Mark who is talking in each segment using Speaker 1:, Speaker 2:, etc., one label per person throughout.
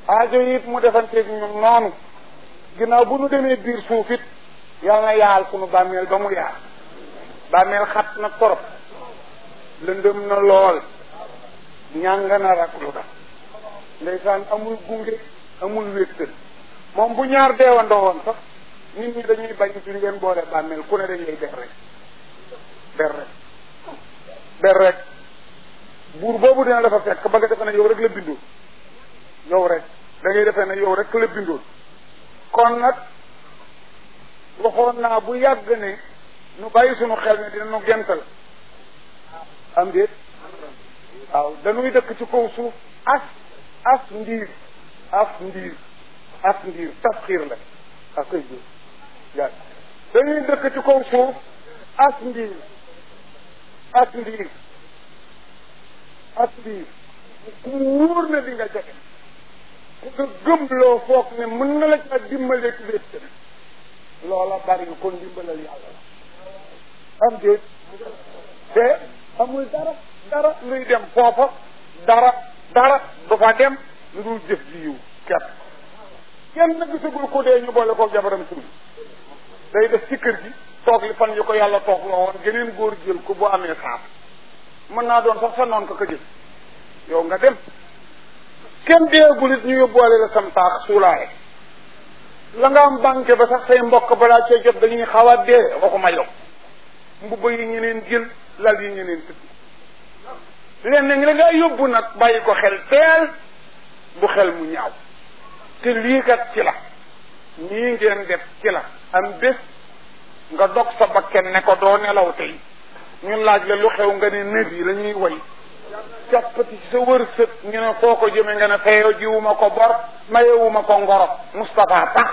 Speaker 1: aajo it mu defanteeg ñun noonu ginnaaw bu nu demee biir suuf it yal na yaal sunu bàmmeel ba mu yaal bàmmeel xat na torop lëndëm na lool ñàng na rak lu da ndeysaan amul gunge amul wéttal moom bu ñaar deewandoo woon sax nit ñi dañuy bañ ci ngeen boole bàmmeel ku ne dañ lay ber rek ber rek ber rek buur boobu dina dafa fekk ba nga defe ne yow rek la bindoon yow rek da ngay defee ne yow rek la bindoon kon nag waxoon naa bu yàgg ne nu bàyyi sunu xel ne dina nu gental am déet waaw dañuy dëkk ci kaw suuf as as ndiir as ndiir as ndiir tasxiir la ak koy jur yaa dañuy dëkk ci kaw suuf as ndiir as ndiir as ndiir ku wóor na di nga jege ku nga gëmloo foog ne mën na la ca dimbale ci wét loola bari kon dimbalal yàlla la am déet te amul dara dara luy dem foofa dara dara du fa dem lu dul jëf ji yiw kepp kenn na gisagul ko dee ñu boole ko jabaram suñu day def ci kër gi toog li fan yu ko yàlla toog loo woon geneen góor jël ko bu amee saaf mën naa doon sax sa noon ko ko jël yow nga dem kenn deegul it ñu yóbbuwaale la sam taax suulaaye la nga am banque ba sax say mbokk balaa cee jot dañuy xaw a dee waxuma yow mbubba yi ñeneen jël lal yi ñeneen tëdd leen nag la nga yóbbu nag bàyyi ko xel teel bu xel mu ñaaw te lii kat ci la ñii ngeen def ci la am bés nga dog sa bakken ne ko doo nelaw tey ñun laaj la lu xew nga ne nëb yi la ñuy way jàppati ci sa wërsëg ñu ne foo ko jëme nga ne feyoo jiwuma ko bor mayewuma ko ngoro Moustapha tax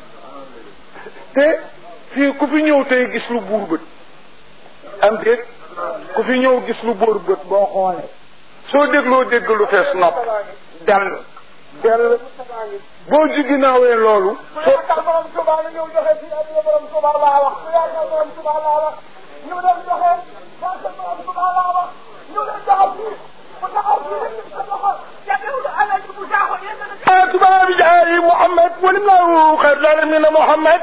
Speaker 1: te fii ku fi ñëw tey gis lu buur bët am déet ku fi ñëw gis lu buur bët boo xoolee soo dégloo dégg lu fees nopp dell dell boo ji ginnaawee loolu
Speaker 2: soo tax borom Tuuba la ñëw joxe fii ak borom Tuuba laa wax su yaakaar borom Tuuba laa wax ñu dem joxe parce que borom Tuuba laa wax ñu dem joxe fii bu taxaw fii sa loxo jagewul ala ji bu jaaxo yéen
Speaker 1: tubaab bi jaay Muhammad walim laahu xayr laalamina Muhammad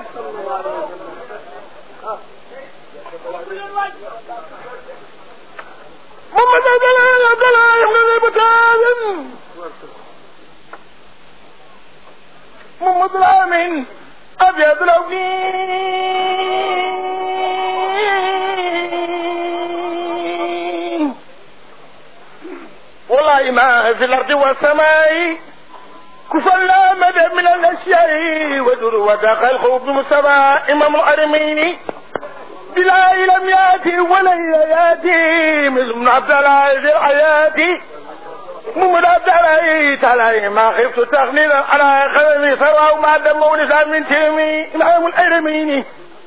Speaker 1: Muhammad Abdallah Abdallah ibn Abi Talib محمد الامين ابيض لوني والله ما في الارض والسماء كفلا مدى من الاشياء ودر ودخل خوف مصطفى امام الارمين بلا لم ياتي ولا ياتي مثل ابن عبد الله في الحياه محمد عبد الله تعالى ما خفت تغنينا على خلمي ثروة وما دم ونساء من تيمي العام الأيرميني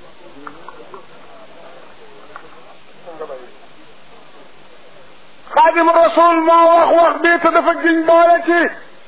Speaker 1: خادم الرسول ما وخ وخ بيت دفق جنبالتي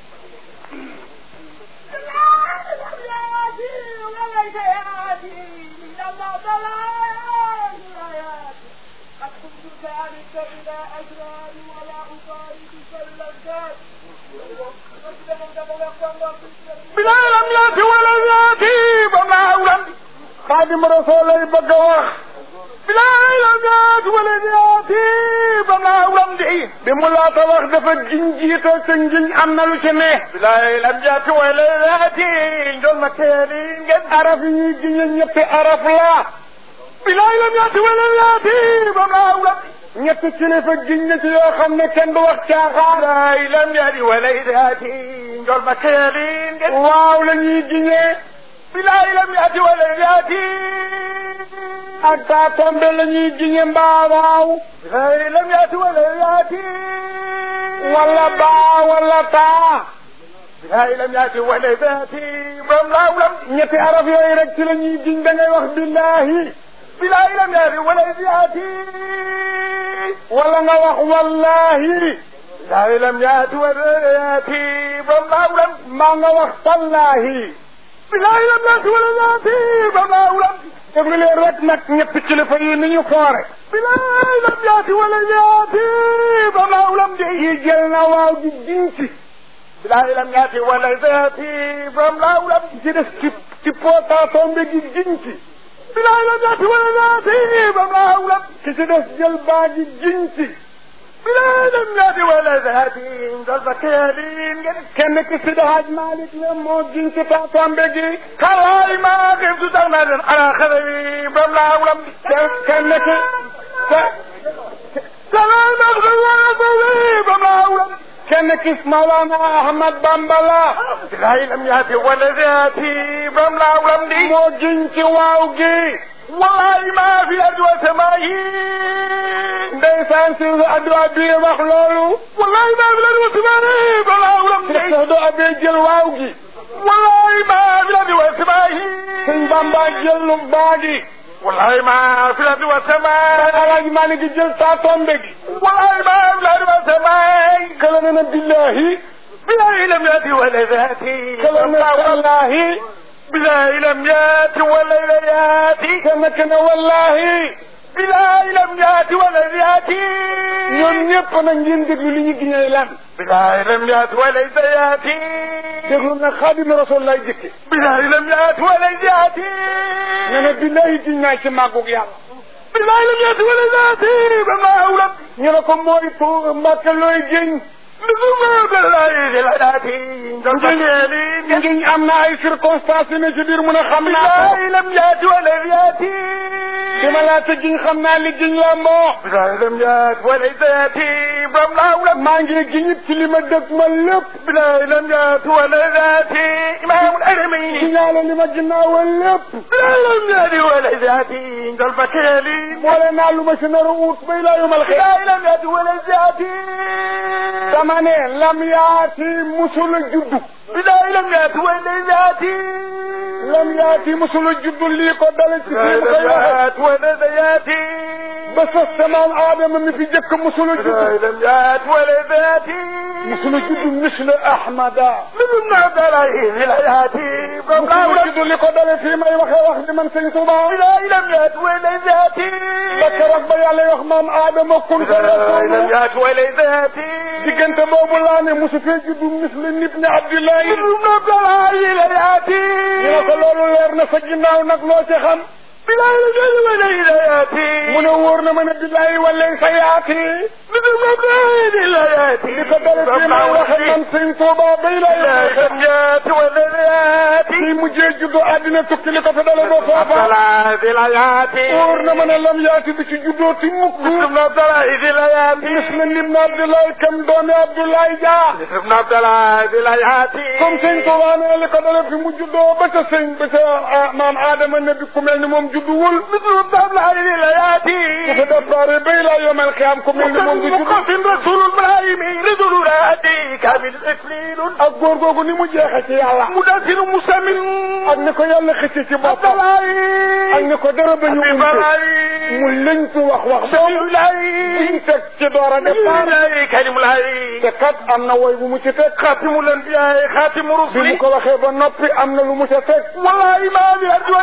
Speaker 1: بلا لم ياتي ولا ياتي بما أولم خادم رسول bëgg a wax بلا لم ياتي ولا ياتي بما أولم di bi mu laata wax dafa giñ jiital sa ngiñ am na lu ci ne بلا لم ياتي ولا ياتي ndoon ma teeli ngeen araf yi ñuy giñe ñetti araf la بلا لم ياتي ولا ياتي بما أولم ñetti kilifa giñ na ci yoo xam ne kenn du wax caaxaan lay lam yadi walay daati njol ma keelin waaw la ñuy giñee bilaay lam yadi walay daati ak taa tombe la ñuy giñe mbaa waaw bilaay lam yadi walay daati wala baa wala taa bilaay lam yadi walay daati bam laaw lam ñetti araf yooyu rek ci la ñuy giñ da ngay wax billahi bilaay lam yadi walay daati wala nga wax wallahi bilaay lam yaati wala yaati ba maawlam maa nga wax tallahi bilaay lam yaati wala yaati ba maawlam déglu leen rek nag ñetti kilifa yi ni ñu foore bilaay lam yaati wala yaati ba maawlam de yi jël na waaw di dinci bilaay lam yaati wala zaati borom laaw lam ci des ci ci potaatombe gi giñ ci bilaay lam yaati wala zaati borom laaw lam ki ci des jël baa gi giñ ci bilaay lam yaati wala zaati dal ba keelin ngeen kenn ki si dahaaj Malik la moo giñ ci potaatombe gi xalaay maa xif tu tax naa leen ala xale bi borom laaw lam kenn ki salaay maa xif wala zaati borom laaw lam kenn kis Mawlana Ahmad Bamba la bilaay lam yaati wala zaati bam laaw lam di moo giñ ci waaw gi wallaay maa fi adwa samaa yi ndeysaan si adwa bi wax loolu wallaay maa fi adwa samaa yi bam laaw lam di sax do abee jël waaw gi wallaay maa fi adwa samaa yi sëñ Bamba jël lu baa gi wallaay maa fi la di wa samaay. alaaji maa ngi jël saa tombe gi. wallaay maa fi la di wa samaay. kala na na billahi. billahi lam yaati wala zaati. kala na wallahi. billahi lam yaati wala yaati. kama kana wallahi. billahi lam yaati wala yaati. ñoom ñëpp nag ngeen déglu li ñu giñee lan. billahi lam yaati wala yaati. déglu nag xaadim rasul lay jëkke. billahi lam yaati wala yaati. nee na billahi giñ naa ci màggug yàlla. billahi lam yaati wala yaati. ba maa awlam. ñu ne ko mooy pour mbàkk looy giñ. ngiñ am na ay circonstances yu ne ci biir mu ne xam naa ko. lam yaati wala yaati. di ma laata giñ xam naa li giñ la moo. bilaay lam yaati wala yaati. bam laaw la. maa ngi giñit ci li ma dëgg ma lépp. bilaay lam yaati wala yaati. imaamul adami. giñaale li ma ginnaawal lépp. bilaay lam yaati wala yaati. njol ba keeli. boole naa lu ma si nar a ut bay laa yomal xëy. bilaay lam yaati wala yaati. dama ne lam yaati musula juddu. bilaay lam yaati wala yaati. lam yaati musula juddu lii ko dale ci fii mu koy waxee. wala yaati. ba sa samaan aadama mi fi jëkk musula juddu. lam yaati wala yaati. musula juddu misla ahmada. min abdalahi la yaati. musula juddu li ko dale fii may waxee wax di man sëñ Tuuba. bilaay lam yaati wala yaati. ba keroog ba yàlla wax maam aadama kun fa yakunu. lam yaati wala yaati. diggante boobu laa ne mosu fee juddu misli nit ne Abdoulaye. ibnu Abdoulaye la yaati. ñu ne ko loolu leer na sa ginnaaw nag loo ci xam. bilaay la jëli wala la yaati. mu ne wóor na ma ne bilaay wala sa yaati. ibnu Abdoulaye la yaati. li ko dale fii ma waxe man sëñ Tuuba bay la yaati wala la yaati. fii mujjee juddu àddina tukki li ko fa dale ba foofa. Abdoulaye la yaati. wóor na ma ne lam yaati bi ci juddoo ti mukk. ibnu Abdoulaye la yaati. misli ibnu Abdoulaye kam doomi Abdoulaye Dia. ibnu Abdoulaye la yaati. comme sëñ Tuuba ne li ko dale fi mu juddoo ba ca sëñ ba ca maam Adama ne bi ku mel ni moom judduwul. misli Abdoulaye la yaati. ku fi départ bay laa yomal xiyaam ku mel ni moom du juddu. muqaffin rasulul ibrahimi ridulu raati kamil iklilun. ak góor googu ni mu jeexe ci yàlla. mu dasin musamin. ak ni ko yàlla xëcc ci bopp. ak ni ko dara ba ñu umte. mu lëñtu wax wax. biñ teg ci door a départ. te kat am na woy bu mu ci teg. xaatimul anbiyaa xaatimu rusuli. bi mu ko waxee ba noppi am na lu mu ca teg. wallahi maa bi arjuwa.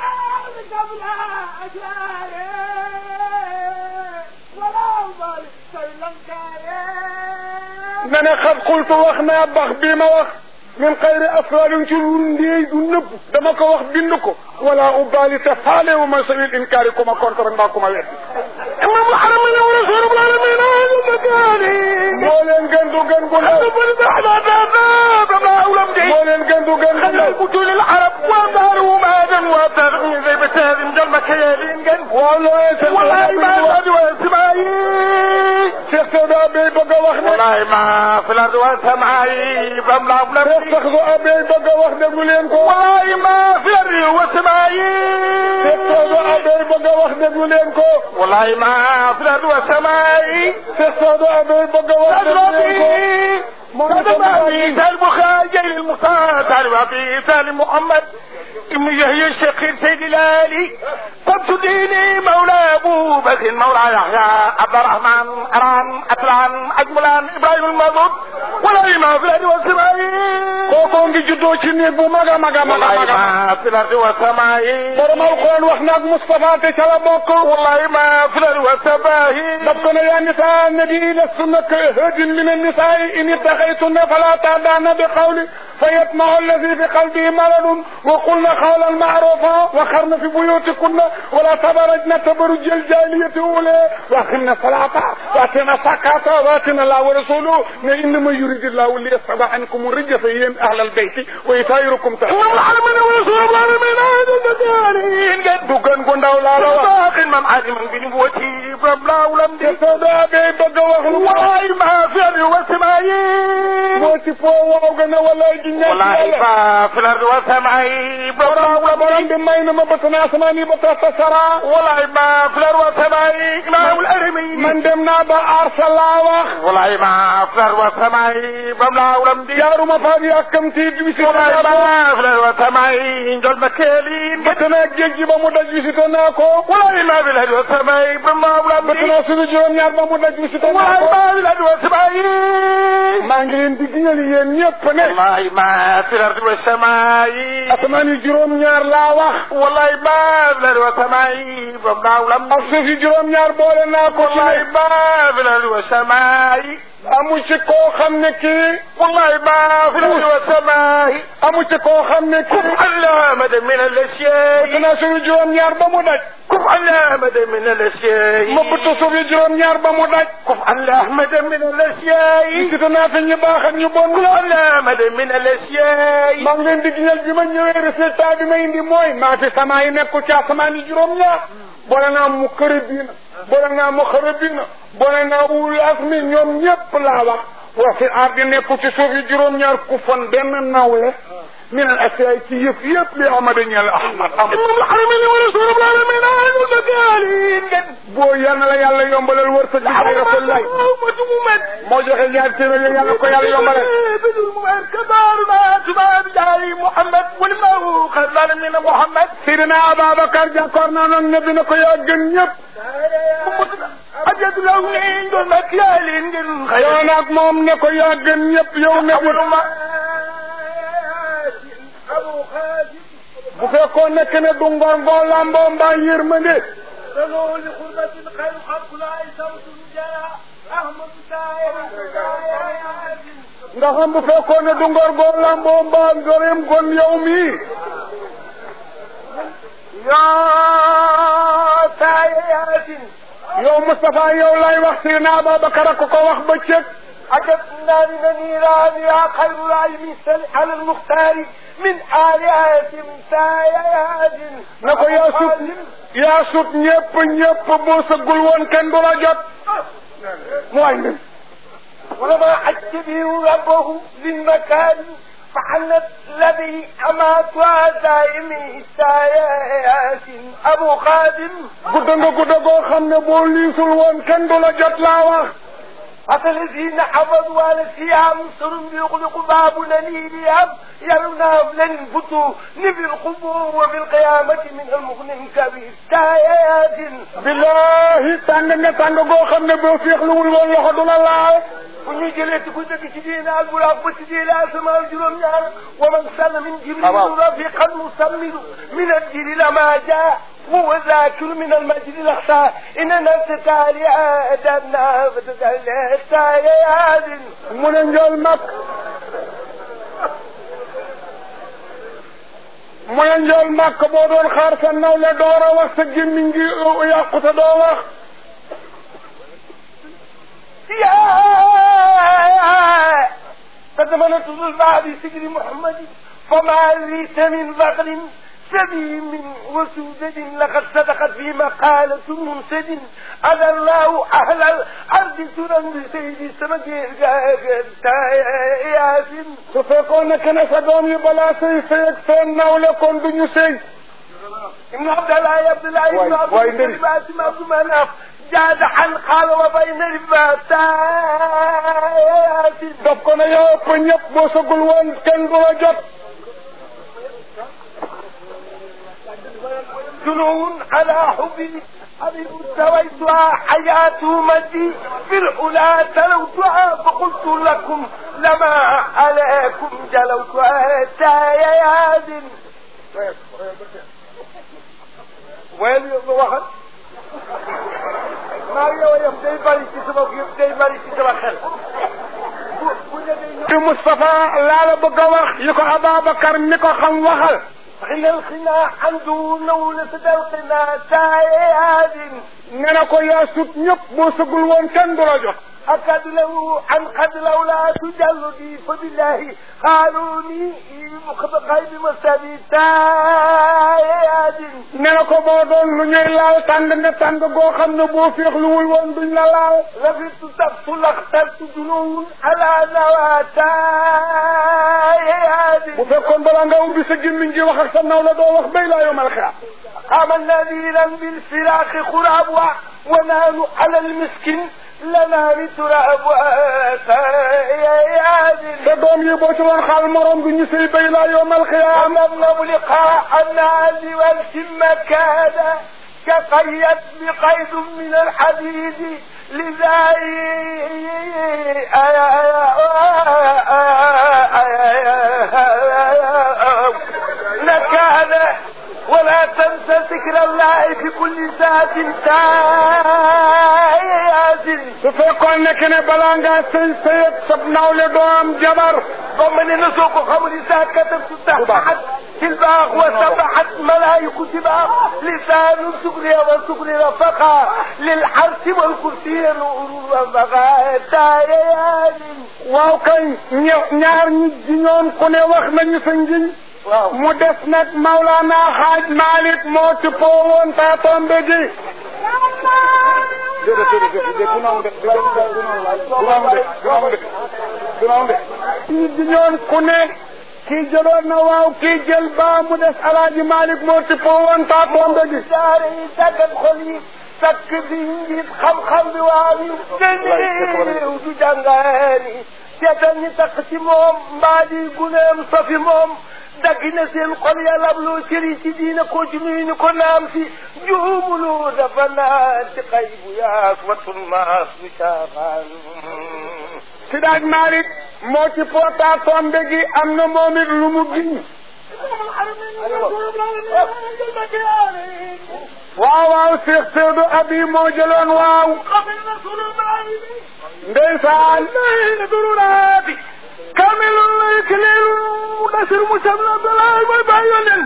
Speaker 1: ne ne xat xultu wax naa bax bii ma wax min xayri asrarin ci lu ndéey du nëbb dama ko wax bind ko wala ubali te faale wu ma sabil inkaari ku ma contre mbaa ku ma wet imam alxaram yow rasulul alamin aju makaani moo leen gën du gën gu ndaw bari baxda dada dama awlam de moo leen gën du gën gu ndaw butulil arab wa daaru maadan wa dar min zay bataadin jal makayalin gën wallahi te wallahi ma wadi wa simayi Cheikh Seyda Abey bëgg a wax ne wallahi ma fi lardi wa samayi bam la la Cheikh Seyda Abey bëgg a wax déglu leen ko wallahi ma fi lardi wa samayi Cheikh Seyda Abey bëgg a wax déglu leen ko wallahi ma fi lardi wa samayi Cheikh Seyda Abey bëgg a wax déglu leen ko مولانا عيسى البخاري جيل المختار تعرف عيسى محمد ابن يحيى الشقير سيد الالي قبط ديني مولى ابو بكر مولى يحيى عبد الرحمن اران اتلان اجملان ابراهيم المظلوم ولا ما في الارض والسماء kookoo ngi juddoo ci néeg bu mag a mag a mag a mag a
Speaker 2: ما في الأرض والسماء
Speaker 1: borom alquran wax naag Moustapha te ca la bokk
Speaker 2: والله ما في الأرض والسماء
Speaker 1: daf ko ne yaa nisaa nabi lastunna ka hadin min annisaai in ittaxaytunna fala taadana bi qawli fa yatmacu alladi fi qalbihi maradun wa qulna qawlan macrufa wa xarna fi buyutikunna wala tabarajna tabaruj aljaliyati ule wa aqimna salata wa atina sakata wa atina allah wa rasuluhu ne innama yuridu llahu li yasaba ankum rijasa yéen ahlal beyti wa yutahhirukum
Speaker 2: اللهم العالمين ورسول العالمين هذا الجزائرين قد
Speaker 1: du gën gu ndaw laa la wax
Speaker 2: باق من عالما بنبوتي بربلا ولم
Speaker 1: te soo daa bee bëgg a wax lu ma
Speaker 2: والله ما في الأرض والسماء
Speaker 1: moo ci foo waaw gën a wala ji ñàkk
Speaker 2: والله
Speaker 1: yàlla
Speaker 2: ما في الأرض والسماء بربلا ولم
Speaker 1: borom bi may na ma bët naa asamaan yi ba tax ta sara
Speaker 2: والله ما في الأرض والسماء إقناع الأرمين
Speaker 1: man dem naa ba aar sa laa wax
Speaker 2: والله ما في الأرض والسماء بربلا ولم
Speaker 1: jaaruma faa di yàkkamti visité
Speaker 2: والله
Speaker 1: naa ko
Speaker 2: ما في الأرض والسماء جل مكيلين
Speaker 1: bëtt naa géej gi ba mu daj visité naa ko
Speaker 2: والله ما في الأرض والسماء بربلا ولم
Speaker 1: bëtt naa suñu juróom-ñaar ba mu daj visité naa
Speaker 2: والله
Speaker 1: ko
Speaker 2: ما في الأرض والسماء
Speaker 1: maa ngi leen di giñal yéen ñëpp ne
Speaker 2: والله ما في الأرض والسماء
Speaker 1: asamaan yi juróom-ñaar laa wax
Speaker 2: والله ما في الأرض والسماء بربلا ولم
Speaker 1: ak suuf yi juróom-ñaar boole naa ko ci
Speaker 2: والله
Speaker 1: ne
Speaker 2: ما في الأرض والسماء
Speaker 1: amu ci koo xam ne kii
Speaker 2: والله ما في الأرض والسماء
Speaker 1: amu ci koo xam ne kii
Speaker 2: كف على مدى من
Speaker 1: bëtt
Speaker 2: الأشياء
Speaker 1: naa suñu juróom-ñaar ba mu daj
Speaker 2: كف على مدى من الأشياء
Speaker 1: ma bëtt suuf yi juróom-ñaar ba mu daj
Speaker 2: كف على مدى من الأشياء
Speaker 1: visité naa fi ñu baax ak ñu bon
Speaker 2: كف على مدى من الأشياء
Speaker 1: maa ngi leen di giñal bi ma ñëwee résultat bi ma indi mooy maa fi sama yi nekku ci asamaan yi juróom-ñaar boole naa mu këri biina boole naa mu xëri biina boole naa wul asmi ñoom ñépp laa wax wa fi ardi nekku ci suuf yi juróom-ñaar ku fon benn nawle min al asiyaay ci yëf yëpp li amada ñeel ahmad am
Speaker 2: إمام الحرمين ورسول العالمين أهل المكالين قد
Speaker 1: boo yal na la yàlla yombalal wërsëg bi xay rasulillahi
Speaker 2: مجمومة
Speaker 1: moo joxe ñaar téeméer yàlla ko yàlla yombalal
Speaker 2: بدون مؤمن كدارنا تباب جاري محمد والمه خلال من محمد
Speaker 1: sidina ababacar jàkkoor naa noon ne bi na ko yaa gën ñëpp
Speaker 2: أجد لونين دون مكيالين دون
Speaker 1: yow
Speaker 2: خيال
Speaker 1: nag moom ne ko yaa gën ñëpp yow ne bi
Speaker 2: أبو خالد
Speaker 1: bu fekkoon nekk ne du ngor ngoo lamboo mbaa yërmande
Speaker 2: صلوا لقربة خير خلق لا صوت جاء أحمد سائر
Speaker 1: ndax am bu fekkoon ne du ngor ngoo lamboo mbaa ngoreem gon yow mii
Speaker 2: يا سائر
Speaker 1: yow Moustapha yow lay wax sidina ababacar a ko ko wax ba cëg
Speaker 2: عجبنا من النيران يا خير العلم سل على المختار من آلهة سائر
Speaker 1: na ko yaa sut yaa sut ñëpp ñëpp boo sëggul woon kenn du la jot mooy nen
Speaker 2: ولما حج به ربه للمكان فحنت الذي أمات دائمي سايات أبو خادم
Speaker 1: gudda nga gudda goo xam ne boo liisul woon kenn du la jot laa wax
Speaker 2: حتى الذين حفظوا على الصيام سر يغلق باب لنيلهم يرون لن فتوا في القبور وفي القيامة من المغنم كبير سايات
Speaker 1: billahi tàng nga tàng goo xam ne boo féexluwul woon loxo du la laal
Speaker 2: bu ñu jëlee ci ku dëgg ci diine al buraaq ba ci diine asamaan juróom ñaar wa man sàll min jibril rafiqan musammidu min aljili lama jaa وهو ذاكر من المجد الأقصى إن نفس تالي آدمنا فتدلت تاياد
Speaker 1: mu ne njool mag mu ne njool mag boo doon xaar sa nawle door a wax sa gémmiñ gi yàqu te doo wax
Speaker 2: يا فزمنت البعض سجن محمد فما ليس من بغل سليم وسودد لقد صدقت في مقالة منسد أذى الله أهل الأرض سرا بسيد السمك ياسين
Speaker 1: su fekkoon ne que ne sa doom yi balaa sëy sëy ak seen nawle kon du ñu sëy
Speaker 2: ابن عبد الله عبد الله
Speaker 1: واي-
Speaker 2: بن عبد
Speaker 1: واي
Speaker 2: الله
Speaker 1: ندري.
Speaker 2: بن عبد مناف جاد حل قال وبين الباتات
Speaker 1: daf ko ne yow ëpp ñëpp boo sëggul woon kenn du la jot
Speaker 2: جنون على حبي حبيب سويتها حياة مدي في الأولى تلوتها فقلت لكم لما عليكم جلوت أتايا ياد وين waxal maa ngi yow yam day bari ci sama day bari ci sama xel
Speaker 1: te Moustapha laa la bëgg a wax yi ko Ababacar mi ko xam waxal
Speaker 2: حين الخنا عنده نولة الخنا تاياد
Speaker 1: nee na ko yaa sut ñëpp boo sëgul woon kenn du la jox
Speaker 2: أكد له عن قد لولا تجلدي فبالله قالوني غيب مسابي تاياد
Speaker 1: nee na ko boo doon lu ñuy laal tàng nga tàng goo xam ne boo féexluwul woon duñ la laal
Speaker 2: لفت تبت لاخترت جنون على نواتاياد
Speaker 1: bu fekkoon balaa nga ubbi sa gémmiñ gi wax ak sa naw la doo wax bay laa yomal xiyaam
Speaker 2: قام نذيرا بالفراق خراب ونحن على المسكين لنا بتراب تاياد
Speaker 1: sa doom yi boo ci doon xaal morom bi ñu sëy bay laa yomal xiyaam
Speaker 2: نظلم لقاء الناس والسم كاد كقيت بقيد من الحديد لذا نكاد ولا تنسى ذكر الله في كل ساعة تايات
Speaker 1: su fekkoon nekk ne balaa ngaa sëy sëyat sab nawle doo am jabar
Speaker 2: ثم نسوق خمر ساكتة تحت الباغ وسبحت ملائكة تباغ لسان سكري وسكري رفقا للحرس والكرسي نور وفقا تايان
Speaker 1: waaw kay ñe- ñaar ñi jiñoon ku ne wax nañu sa njiñ
Speaker 2: waaw
Speaker 1: mu des nag Maulana Haaj Malick moo ci poowoon taa tombe gi déedéet déedéet déedéet du noonu de du noonu de du noonu de du noonu de du noonu de ñi jiñoon ku ne kii jëloon na waaw kii jël baa mu des Alaaji Malick moo ci poowoon taa tombe gi
Speaker 2: daara yi tàggat xol yi sakk bi njiit xam-xam bi waaw yu gëneew du jàngaani seetal ñi takk ci moom mbaa di guneem sofi moom dagg na seen xol yàlla ab loo cëri ci diina ko ci nuyu ñu ko naam si juumuloo dafa naan ci xay bu yaas watul maas bu caaxaan
Speaker 1: si daaj Malick moo ci pootaa tombe gi am na moom it lu mu giñ waaw waaw Cheikh Seydou Abi moo jëloon waaw ndeysaan
Speaker 2: dururaati kamilun lay kilelu dasir musamna dalay mooy bàyyi yonen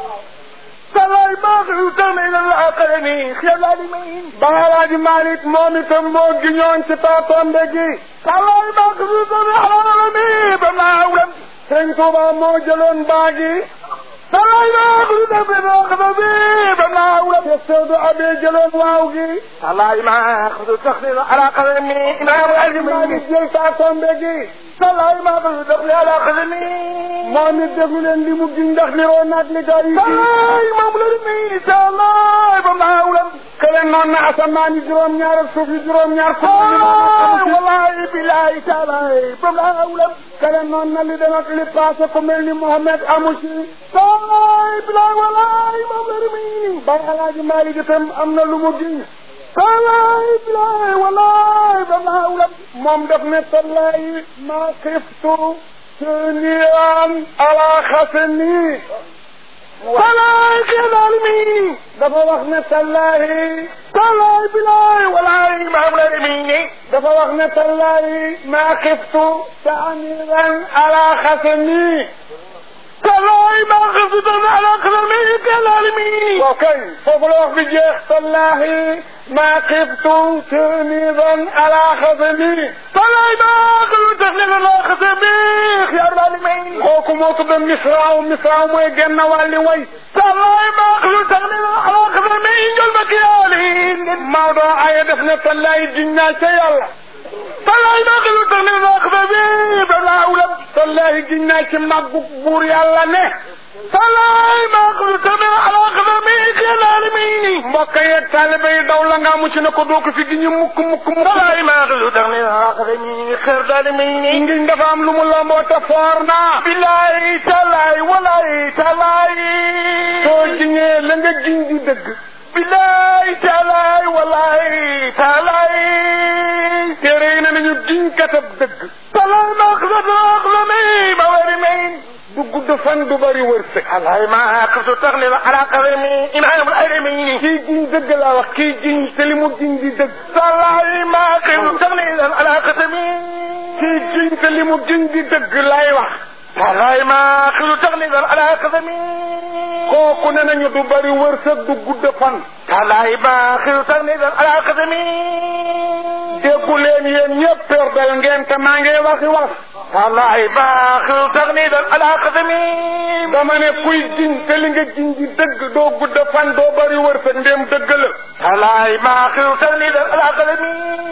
Speaker 2: dalay baax yu tame ila la aqalani xiyalaali mayin
Speaker 1: ba Alaaji Malick moom itam moo giñoon ci taa tombe gi
Speaker 2: dalay baax yu tame xalalami ba maawlam
Speaker 1: Sëñ Tuuba moo jëloon baa gi
Speaker 2: dalay baax yu tame xalalami ba maawlam
Speaker 1: Cheikh Seydou Abi jëloon waaw gi
Speaker 2: dalay baax yu tame ala qalami
Speaker 1: Alaaji Malick jël taa tombe gi
Speaker 2: dalay baax yu tame ala qalami
Speaker 1: moom it déglu leen li mu giñ ndax niroo naag li gaa yi giñ
Speaker 2: dalay moom la mi dalay ba maawlam
Speaker 1: kële noon na asamaan yi juróom-ñaar ak suuf yi juróom-ñaar ko
Speaker 2: wallahi billahi taalaay ba maawlam
Speaker 1: kële noon na li dem ak li passé ku mel ni Mohamed amu ci
Speaker 2: taalaay billahi wallahi moom la mi
Speaker 1: bay Alaaji Malick itam am na lu mu giñ
Speaker 2: taalaay billahi wallahi ba maawlam
Speaker 1: moom def ne tallaay ma xiftu suniran ala xasani
Speaker 2: taalaay kenal mi
Speaker 1: dafa wax ne tallaay
Speaker 2: taalaay billahi wallahi moom la mi
Speaker 1: dafa wax ne tallaay ma xiftu suniran ala xasani
Speaker 2: taalaay ma xiftu ala xasani kenal mi
Speaker 1: waaw kay foofu la wax bi jeex tallahi ma xiftu suniran ala xasani
Speaker 2: taalaay ma xiftu suniran ala xasani xiyaar daal may
Speaker 1: kooku moo tudd misraaw misraaw mooy genn wàlli way
Speaker 2: taalaay ma xiftu suniran ala xasani njol ma kiyaalin
Speaker 1: Maodo aye def ne tallaay giñ naa ca yàlla
Speaker 2: taalaay ma xiftu suniran ala xasani ba maawlam
Speaker 1: tallaay giñ naa ci màggu buur yàlla ne
Speaker 2: taalaay ma xiftu suniran ala xasani xiyaar daal may
Speaker 1: mbokk yeeg taalibe yi daw la nga mu ci ne ko doo ko fi giñu mukk mukk mukk
Speaker 2: taalaay ma xiftu suniran ala xasani xiyaar daal may
Speaker 1: ngiñ dafa am lu mu lamboo te foor naa
Speaker 2: billahi taalaay wallahi taalaay
Speaker 1: soo giñee la nga giñ di dëgg
Speaker 2: billahi taalaay wallahi taalaay
Speaker 1: téere yi ne nañu giñ katab dëgg
Speaker 2: taalaay ma xiftu
Speaker 1: fan du bari wërsëg
Speaker 2: alaay ma xiftu taxlil ala qadami imaamul adami
Speaker 1: kii jiñ dëgg laa wax kii jiñ te li mu jiñ di dëgg
Speaker 2: alaay ma xiftu taxlil ala qadami
Speaker 1: kii jiñ te li mu jiñ di dëgg laay wax
Speaker 2: alaay ma xiftu taxlil ala qadami
Speaker 1: kooku ne nañu du bari wërsëg du gudd fan
Speaker 2: alaay ma xiftu taxlil ala qadami
Speaker 1: déggu leen yéen ñëpp perdal ngeen te maa ngi waxi wax
Speaker 2: alaay ma xiftu taxlil ala qadami
Speaker 1: dama ne kuy jiñ te li nga jiñ di dëgg doo gudd fan doo bari wërsëg ndéem dëgg la
Speaker 2: alaay ma xiftu taxlil ala qadami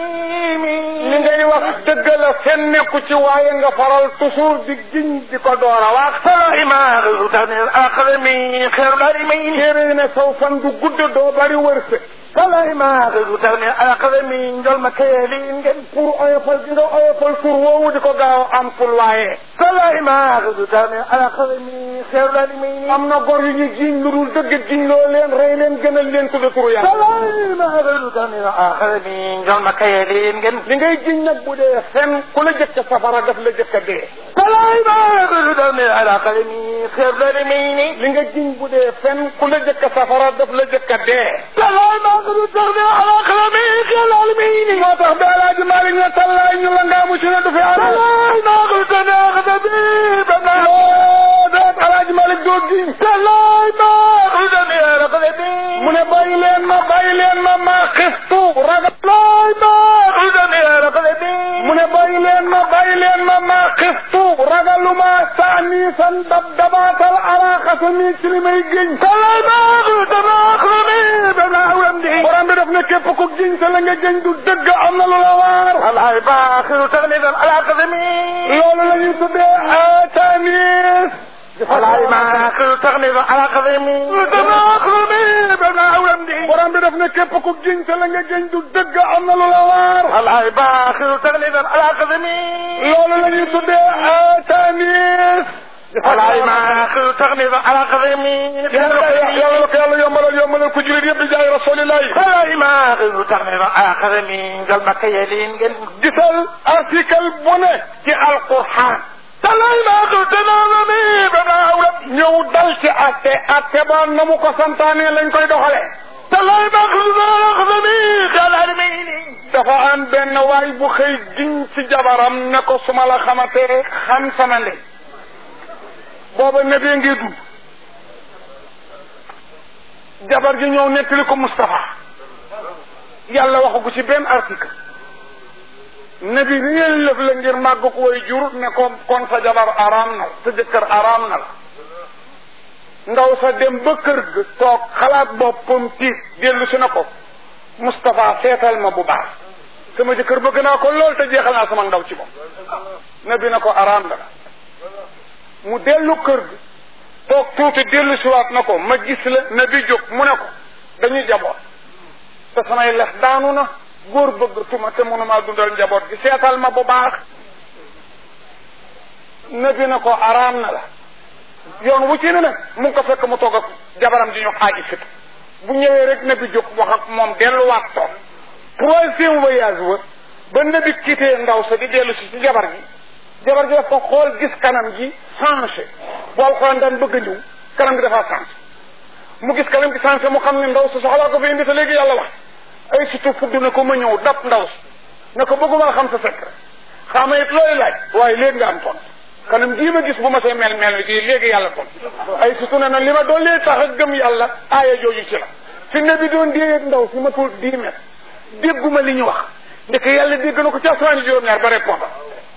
Speaker 1: li ngay wax dëgg la fen nekku ci waaye nga faral toujours di jiñ di ko door a wax
Speaker 2: alaay ma xiftu taxlil ala qadami xeeru daal may
Speaker 1: téere ne saw fan du gudd doo bari wërsëg
Speaker 2: alaay ma xiftu taxlil ala qadami njol ma kayeli ngeen
Speaker 1: pour oyofal gi nga oyofal tur woowu di ko gaaw am ful waaye
Speaker 2: alaay ma xiftu taxlil ala qadami xeeru daal may
Speaker 1: am na gor yu ñu jiñ lu dul dëgg jiñ loo leen rey leen gënal leen tudda turu yàlla
Speaker 2: alaay ma xiftu taxlil ala qadami njol ma kayeli ngeen
Speaker 1: li ngay jiñ nag bu dee fen ku la jëkk safara daf la jëkk a dee
Speaker 2: alaay ma xiftu taxlil ala qadami xeeru daal may
Speaker 1: li nga jiñ bu dee fen ku la jëkk safara daf la jëkk a dee
Speaker 2: alaay ma xiftu taxlil ala qadami xeeru daal may
Speaker 1: moo tax ba alaaji Maalik ne tallaay ñu la ngaamu ci ne du fi am
Speaker 2: alaay ma xiftu taxlil ala qadami bana
Speaker 1: loo deet alaaji Maalik doo giñ
Speaker 2: alaay ma xiftu taxlil ala qadami
Speaker 1: mu ne bàyyi leen ma bàyyi leen ma maa xistu ragal
Speaker 2: alaay ma xiftu taxlil ala qadami
Speaker 1: mu ne bàyyi leen ma bàyyi leen ma maa xistu ragaluma saani san dab dabaatal ala xasami ci li may giñ
Speaker 2: alaay ma xiftu taxlil ala qadami bana awlam di
Speaker 1: borom bi daf ne képp ku giñ te la nga giñ du dëgg am na lu la waar
Speaker 2: alaay ma xiftu taxlil ala qadami
Speaker 1: loolu la ñuy tuddee atanis
Speaker 2: alaay ma xiftu taxlil ala qadami bana qadami bana awlam di
Speaker 1: borom bi daf ne képp ku giñ te la nga giñ du dëgg am na lu la waar
Speaker 2: alaay ma xiftu taxlil ala qadami
Speaker 1: loolu la ñuy tuddee atanis
Speaker 2: alaay ma xiftu taxlil ala qadami
Speaker 1: yàlla la ko yàlla yombalal yombalal ku julit yëpp di jaay rasulillahi
Speaker 2: alaay ma xiftu taxlil ala qadami njol ma kayeli ngeen
Speaker 1: gisal article bu ne ci alquran
Speaker 2: alaay ma xiftu taxlil bana awlam
Speaker 1: ñëw dal ci atte atte ba na mu ko santaane lañ koy doxale
Speaker 2: alaay ma xiftu taxlil ala qadami xeeru daal may
Speaker 1: dafa am benn waay bu xëy giñ ci jabaram ne ko su ma la xamatee xam sama ndey booba nebee ngi dund jabar ji ñëw nettali ko Moustapha yàlla waxu ko ci benn article nebi réel lëf la ngir màgg ko way jur ne ko kon sa jabar araam na la sa jëkkër araam na la ndaw sa dem ba kër ga toog xalaat boppam tiit dellu si na ko Moustapha seetal ma bu baax sama jëkkër bëgg naa ko lool te jeexal naa sama ndaw ci moom nebi na ko araam na la mu dellu kër ga toog tuuti dellu siwaat na ko ma gis la ne bi jóg mu ne ko dañuy jaboot te samay lex daanu na góor bëgg tuma te mënumaa dundal njaboot gi seetal ma bu baax ne bi na ko araam na la yoon wu ci ne nag mu ngi ko fekk mu toog ak jabaram di ñu xaaji fit bu ñëwee rek ne bi jóg wax ak moom delluwaat toog troisième voyage wa ba ne bi quitté ndaw sa di dellu si ci jabar gi jabar ji daf ko xool gis kanam gi changé bool xool daan bëgg a ñëw kanam gi dafa changé mu gis kanam gi changé mu xam ne ndaw si soxlaa ko fi indi te léegi yàlla wax ay surtout fudd na ko ma ñëw dab ndaw si ne ko bëgguma xam sa secret xaama it looy laaj waaye léegi nga am ton kanam gii ma gis bu ma see mel mel ni gii léegi yàlla ton ay surtout ne na li ma doon lee tax a gëm yàlla aaya jooju ci la fi ne bi doon déyeeg ndaw si ma tuut dix mètres dégguma li ñu wax ndeke yàlla dégg na ko ci asamaan juróom-ñaar ba répondre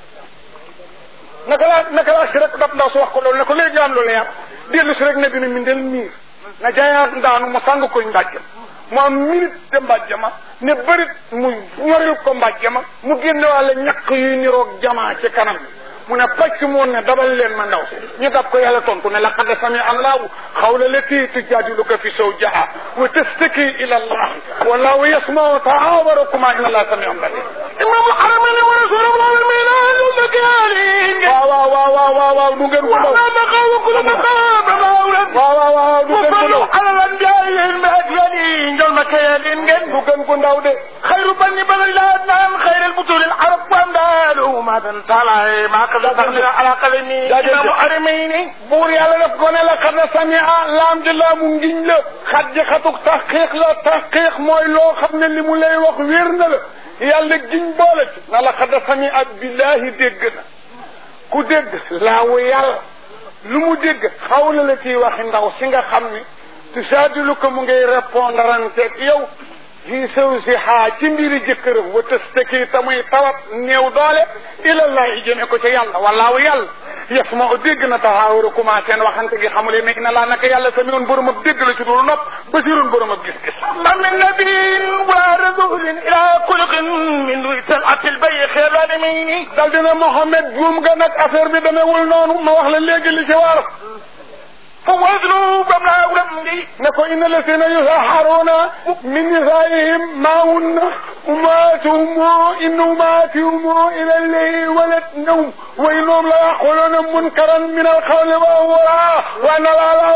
Speaker 1: naka laa naka laa si rek dab ndaw si wax ko loolu ne ko léegi nga am loolu yàpp dellu si rek ne bi ne mindel miir na jaayaat ndaanu mu sàng koy mbàjjam mu am minute de mbàjjama ne bërit mu ñoril ko mbàjjama mu génne wàlle ñaq yuy niroog jamaa ci kanam bi mu ne pàcc moon ne dabal leen ma ndaw si ñu dab ko yàlla tontu ne laqad sami allahu xawla lati tujadiluka fi zawjiha wa tastaki ila allah wallahu yasmau tahawarakuma inna allah samiun basir
Speaker 2: imam haramani wa rasulul alamin
Speaker 1: waaw waaw waaw waaw waaw waaw du ngeen ko ndaw
Speaker 2: وما مقام كل مقام مولد
Speaker 1: waaw waaw waaw du ngeen ko
Speaker 2: وصلوا
Speaker 1: ndaw
Speaker 2: على الانبياء المهديين جل مكيالين
Speaker 1: du ngeen ko ndaw de
Speaker 2: خير بني بني الادنان خير البطول العرب وامدالهم
Speaker 3: adan taala maa ko da tax dina ala qalami imaamu arimayni
Speaker 1: buur yàlla daf ko ne la xad na samia laam ji laamu ngiñ la xat ji xatuk taxqiiq la taxqiiq mooy loo xam ne li mu lay wax wér na la yàlla giñ boole ci na la xad na samia billahi dégg na ku dégg laawu yàlla lu mu dégg xaw la la ciy waxi ndaw si nga xam ni tusaadilu ko mu ngay répondre anteeg yow fii sew si xaa ci mbiri jëkkëram wa tëstaki ta muy tawat néew doole ilallahi jëme ko ca yàlla wallaahu yàlla yes ma dégg na taxaawuru commencé seen waxante gi xamule ne ina laa naka yàlla sami woon borom ab dégg la ci dul nopp basirun borom ab gis-gis
Speaker 3: ma min nabiin wa rasulin ila xuluqin min duy talatil bay xeer aadami
Speaker 1: dal dina Mohamed buum nga nag affaire bi demewul noonu ma wax la léegi li ci war
Speaker 3: fa waslu bam naa wam di
Speaker 1: ne ko inna lasina yusaharuna min nisaihim ma hunna ummatuhum in ummatuhum ila allahi waladnahum wa innahum la yaquluna munkaran min alqawli wa huwa wa anna allaha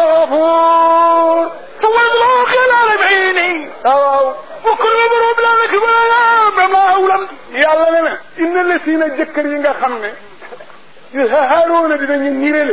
Speaker 1: ghafur
Speaker 3: fa waslu xilaal bayni
Speaker 1: waaw
Speaker 3: wa kullu borom la nak bala bam naa wam
Speaker 1: yàlla ne na inna lasina jëkkër yi nga xam ne yusaharuna dinañu nirele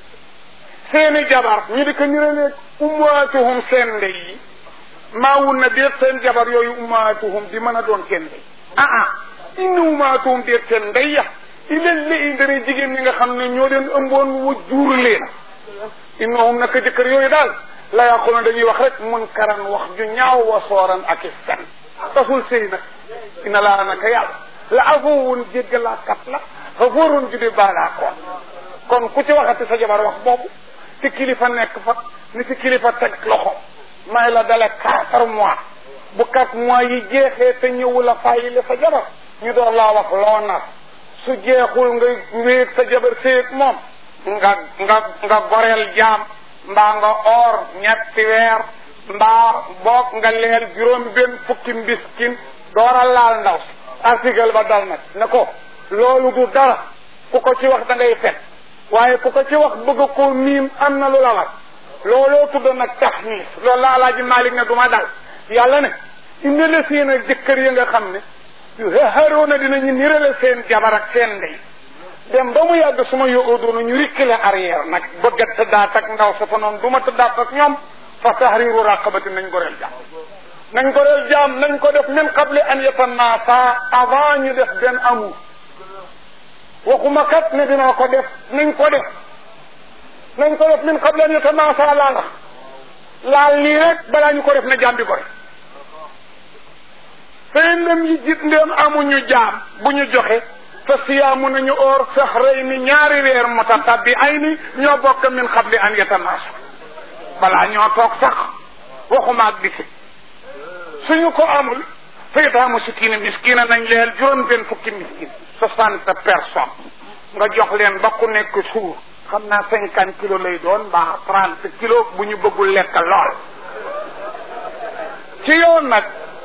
Speaker 1: seeni jabar ñu di ko nirale ummaatuhum seen ndey yi maawun na déet seen jabar yooyu ummaatuhum di mën a doon seen ndey ah ah inna ummaatuhum déet seen ndey ya ilal li indari jigéen ñi nga xam ne ñoo leen ëmboon wa juur leen innahum naka jëkkër yooyu daal la yàqoona dañuy wax rek mun karan wax ju ñaaw wa sooran ak i fen tasul sëy nag ina laa naka yàlla la afoowun jéggalaakat la xafoorun ju di baalaa koon kon ku ci waxati sa jabar wax boobu ci kilifa nekk fa ni ci kilifa teg loxo may la dale quatre mois bu quatre mois yi jeexee te ñëwu la fàyyi la sa jabar ñu door laa wax loo nar su jeexul nga wéeg sa jabar séeg moom nga nga nga goreel jaam mbaa nga or ñetti weer mbaa boog nga leel juróom benn fukki mbiskin dooral laal ndaw si article ba dal nag ne ko loolu du dara ku ko ci wax da ngay fet waaye ku ko ci wax bëgg ko miim am na lu la war looloo tudd nag taxniis loolu la alaaji Malik ne du ma dal yàlla ne indi la seen ak jëkkër yi nga xam ne haroona dinañu nirale seen jabar ak seen ndey dem ba mu yàgg suma yóodoona ñu rikkile arrière nag bëgg a tëddaat ak ndaw sa fa noonu du ma tëddaat ak ñoom fa tahriru raqabati nañ goreel jaam nañ goreel jaam nañ ko def min qabli an yatanasa avant ñu def benn amour waxuma kat ne dinaa ko def nañ ko def nañ ko def min qabli an yatanasa laa la laal nii rek balaa ñu ko def na jaam bi gore fay ndem yi jit ndem amuñu jaam bu ñu joxe fa siyaamu nañu oor saxray ni ñaari weer mutatabbi ay ni ñoo bokk min qabli an yatanasa balaa ñoo toog sax waxuma ak dikki suñu ko amul faytaamu sikkiina miskiina nañ leel juróom benn fukki miskin soixante personnes nga jox leen ba ku nekk suur xam naa cinquante kilos lay doon mbaa trente kilos bu ñu bëggul lekk lool ci yoon nag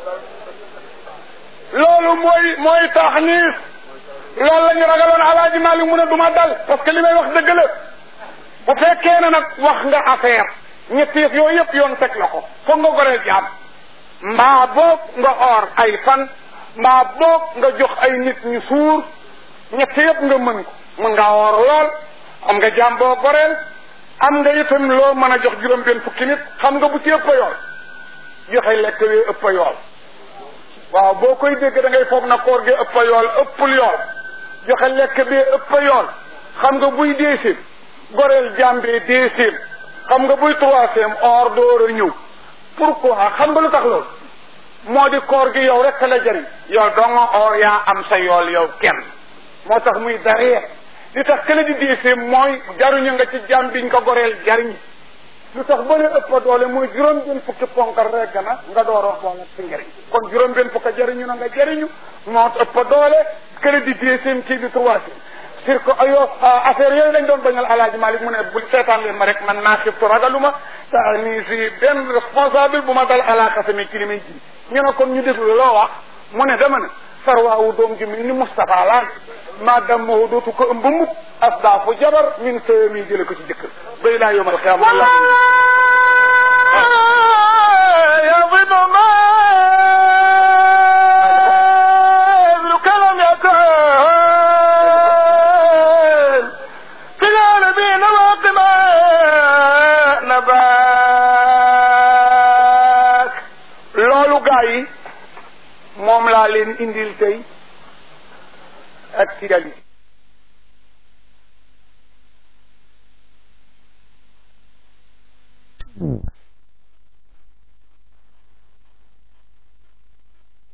Speaker 1: loolu mooy mooy taxniis loolu la ñu ragaloon alaaji Maalik mu ne du ma dal parce que li may wax dëgg la bu fekkee ne nag wax nga affaire ñetti yëf yooyu yëpp yoon teg la ko foog nga goreel jaam mbaa boog nga or ay fan mbaa boog nga jox ay nit ñu suur ñett yëpp nga mën ko mën nga or lool am nga jaam boo goreel am nga itam loo mën a jox juróom benn fukki nit xam nga bu ci ëpp yool joxe lekk wee ëpp yool waaw boo koy dégg da ngay foog na koor gi ëpp yool ëppul yool joxe lekk bee ëpp yool xam nga buy deuxième goreel jaam bee deuxième xam nga buy troisième or door a ñëw pourquoi xam nga lu tax loolu moo di koor gi yow rek la jëriñ yow donga or yaa am sa yool yow kenn moo tax muy daree li tax kële di diisee mooy jaruñu nga ci jàmm biñ ko goreel jariñ lu tax ba ne ëpp doole muy juróom benn fukki ponkal rek na nga dooroo boole si njëriñ kon juróom benn fukki jariñu na nga jariñu moo ëpp doole kële di diisee kii di troisième sur que ayo affaire yooyu lañ doon bañal alaaji Malik mu ne bu seetaan leen ma rek man naa xiftu ragaluma ta nii si benn responsable bu ma dal alaaka sami ci li may ji ñu ne kon ñu déglu loo wax mu ne dama ne sarwaawu doom ji mel ni Moustapha laan maa dammoo dootu ko ëmb mukk asdaafu jabar min sëmi jële ko ci jëkkër bay laa yomal xiyam
Speaker 3: يضرب ما لو كلام يكون
Speaker 1: moom laa leen indil tey actualité
Speaker 4: Mm.